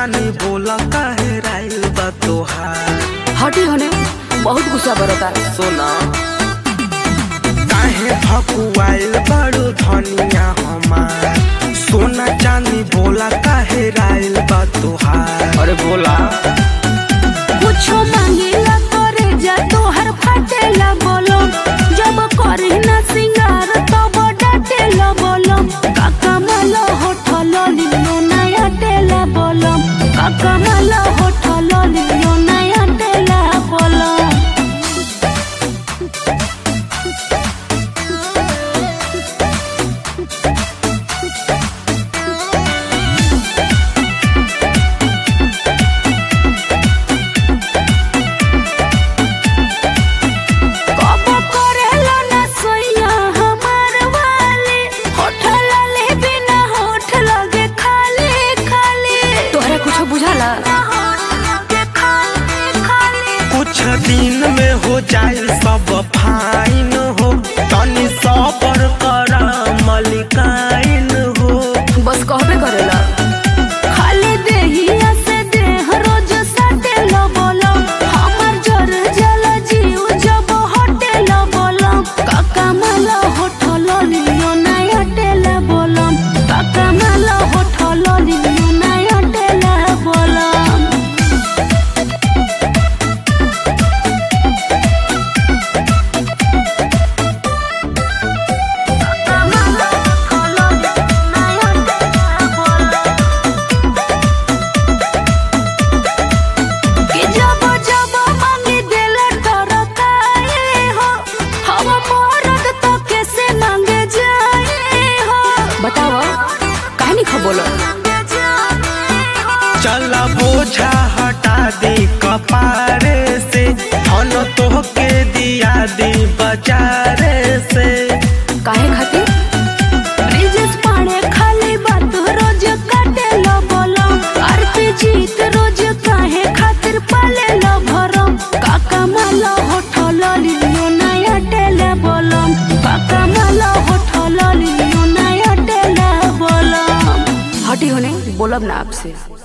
चानी बोला काहे राइल बा तोहार हटी होने बहुत गुस्सा बरता सोना काहे भकुआइल बड़ू धनिया हमार सोना चांदी बोला काहे राइल बा तोहार अरे बोला कुछो मांगेला करे जा तोहर फाटेला बोलो जब करे ना सिंगार तब डाटेला बोलो काका माला होठल लियो नया टेला बोलो काका माला होठल लियो नया टेला बोलो कब करेला ना सोइया हमार वाले होठल ले बिना होठ लगे खाली खाली तोहरा कुछो बुझाला कुछ दिन में हो जाए सब फाइन हो तनी सबर करा मलिकाइन हो बस कहबे करेला खाली देहिया से देह रोज सटेला बोलो हमर जर जल जीव जब हटेला बोलो काका माला होठल लियो नया टेला बोलो काका माला होठल लियो नया टेला बोलो कि जब जब मांगी दिल टरकाए हो हम मरद तो कैसे मांगे जाए हो बताओ कहानी खा बोलो चला बोझा हटा दे कपारे से धन तोहके दिया दी बाजारे से काहे खातिर ब्रिजेश पाणे खाली बात रोज काटे लो बोलो आरती जीत रोज काहे खातिर पाले लो भरो काका माला होठल लियो नया टेले बोलो काका माला होठल लियो नया टेले बोलो हटी होने बोलब ना आपसे